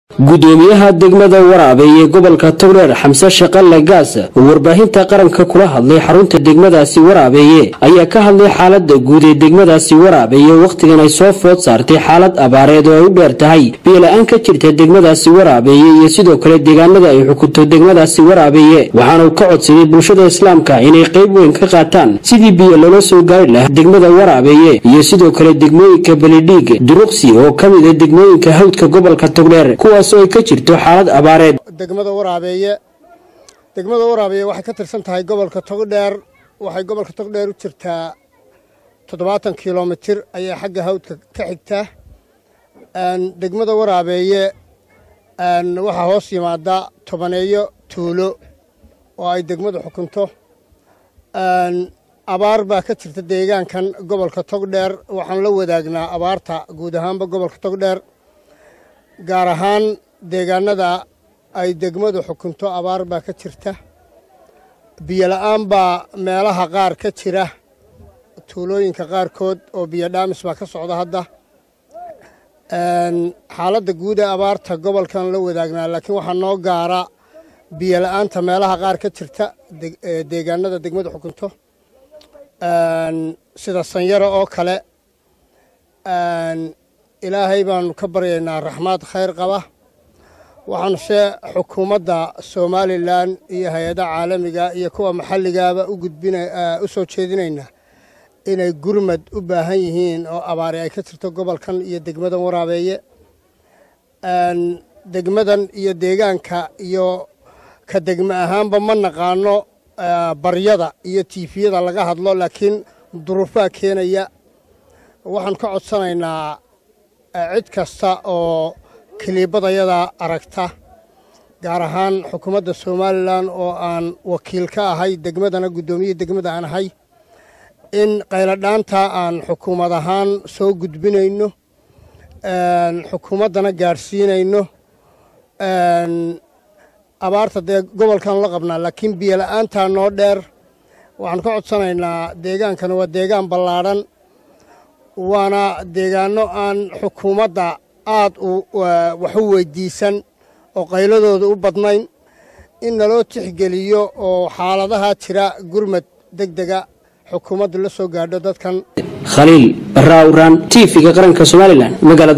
gudoomiyaha degmada waraabe ee gobolka togdheer xamse shaqalle gaas oo warbaahinta qaranka kula hadlay xarunta degmadaasi waraabeeye ayaa ka hadlay xaalada guud ee degmadaasi waraabeeye wakhtigan ay soo food saartay xaalad abaareed oo ay u dheer tahay biyola-aan ka jirta degmadaasi waraabeeye iyo sidoo kale deegaanada ay xukunto degmadaasi waraabeeye waxaana uu ka codsaday bulshada islaamka inay qayb weyn ka qaataan sidii biyo loola soo gaari lahaa degmada waraabeeye iyo sidoo kale degmooyinka belidhiig duruqsi oo ka mid a degmooyinka hawdka gobolka togdheer kuwaas oo ay ka jirto xaalad abaareed degmada waraabeeye degmada waraabeeye waxay ka tirsan tahay gobolka togdheer waxay gobolka togdheer u jirtaa toddobaatan kilomitir ayay xagga hawdka ka xigtaa degmada waraabeeye waxaa hoos yimaada tobaneeyo tuulo oo ay degmadu xukunto abaar baa ka jirta deegaankan gobolka togdheer waxaan la wadaagnaa abaarta guud ahaanba gobolka togdheer gaar ahaan deegaanada ay degmadu xukunto abaar baa ka jirta biyola-aan baa meelaha qaar ka jira tuulooyinka qaarkood oo biyo dhaamis baa ka socda hadda xaaladda guud ee abaarta gobolkan la wadaagnaa laakiin waxaa noo gaara biyola-aanta meelaha qaar ka jirta deegaanada degmadu xukunto sida sanyaro oo kale ilaahay baanu ka baryaynaa raxmaad khayr qaba waxaanu se xukuumadda somalilan iyo hay-adaha caalamiga iyo kuwa maxalligaaba u soo jeedinaynaa inay gurmad u baahan yihiin oo abaari ay ka jirto gobolkan iyo degmadan waraabeeye degmadan iyo deegaanka iyo ka degme ahaanba ma naqaano baryada iyo tiifiyada laga hadlo laakiin duruufaa keenaya waxaan ka codsanaynaa cid kasta oo kiliibadayada aragta gaar ahaan xukuumadda somalilan oo aan wakiil ka ahay degmadana guddoomiye degmada aan ahay in qayladhaanta aan xukuumad ahaan soo gudbinayno xukuumaddana gaadhsiinayno abaarta dee gobolkan la qabnaa laakiin biyola-aantaa noo dheer waxaan ka codsanaynaa deegaankana waa deegaan ballaadhan waana deegaanno aan xukuumadda aad wax u weydiisan oo qayladooda u badnayn in naloo tixgeliyo oo xaaladaha jira gurmad deg dega xukuumaddu la soo gaadho dadkan khaliil barra awraan tv-ga qaranka somalilan magaalada